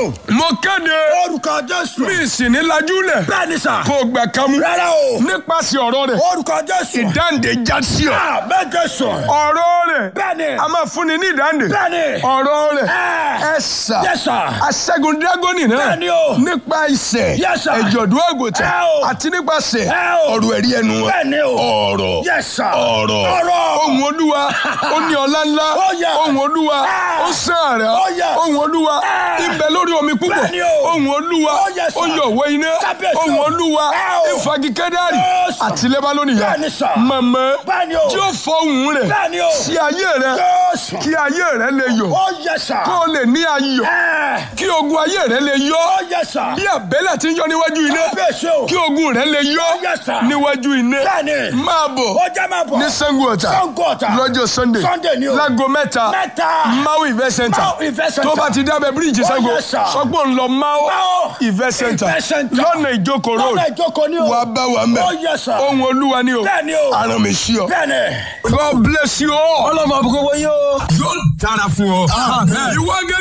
Jésù. mo kéde Orúkọ Jésù. mi sì ní lajúlẹ̀ Bẹ́ẹ̀ni sà. kó o gbà kámú Rárá o. nípasẹ̀ ọ̀rọ̀ rẹ̀ Orúkọ Jésù. ìdáǹdè já sí ọ. Àmín Jésù. ọ̀rọ̀ rẹ̀ Bẹ́ẹ̀ni. a máa fúnni ní ìdáǹdè Bẹ́ẹ̀ni. ọ̀rọ̀ rẹ̀ Ẹ. ẹ sà Yes sir. aṣẹ́gun dírágọ́nì náà Bẹ́ẹ̀ni o. nípa ìṣẹ̀ Yes, sir. ẹ̀jọ̀dún àgùntàn Ẹ o. àti nípasẹ̀ Ẹ o. ọ̀rọ̀ ẹ̀rí ẹnu wọn Bẹ́ẹ̀ni o. ọ̀rọ̀ Yes sir. ọ̀rọ̀ Ọ̀rọ̀. ohun olúwa ó ní ọlá ńlá Oh, yeah. ohun olúwa Ah. ó sàn àrà Oh, yeah. ohun olúwa Ah. ibẹ̀ lórí omi púpọ̀ Bẹ́ẹ̀ni o. ohun olúwa Oh, yes, sir. ó yọ òwe iná Kábíyèsí o. ohun olúwa Ẹ o. ìfagi kẹ́dárì Yes, sir. àti lẹ́bánónì yá Bẹ́ẹ̀ni, sir. mọ̀mọ́ Bẹ́ẹ̀ni o. tí ó fọ ohùn rẹ̀ Bẹ́ẹ̀ni o. sí ayé rẹ̀ Jésù. kí ayé rẹ̀ lè yọ̀ Ó yẹ sà. kó o lè ní ayọ̀ Ẹ. kí ogun ayé rẹ̀ lè yọ̀ Ó yẹ sà. bí àbẹ́lẹ̀ ti ń yọ níwájú iná Kábíyèsí o. kí ogun rẹ̀ lè yọ̀ Yes, sir. níwájú iná Bẹ́ẹ̀ni. máa bọ̀ Ó jẹ́ máa bọ̀. ní Ṣàngó Ọ̀tà Ṣàngó Ọ̀tà. lọ́jọ́ Sunday Sunday ni o. láago mẹ́ta Mẹ́ta. Mau Event Center Mau Event Center. tó bá ti dábẹ́ bíríìjì Oh, Ṣàngó yes, sir. sọgbọ́n ń lọ Mau Mau Event Center Event Center. lọ́nà ìjókòó road Lọ́nà ìjókòó ni o. wàá bá wa mẹ́ Oh, yes, sir. ohun olúwa ni o Bẹ́ẹ̀ni o. aràn mi sí ọ. Bẹ́ẹ̀ni. God bless you all. Ọlọ́mọ àbúkọ́ wọ́n yóò. yóò dára fún ọ. ìwọ gẹ́gẹ́.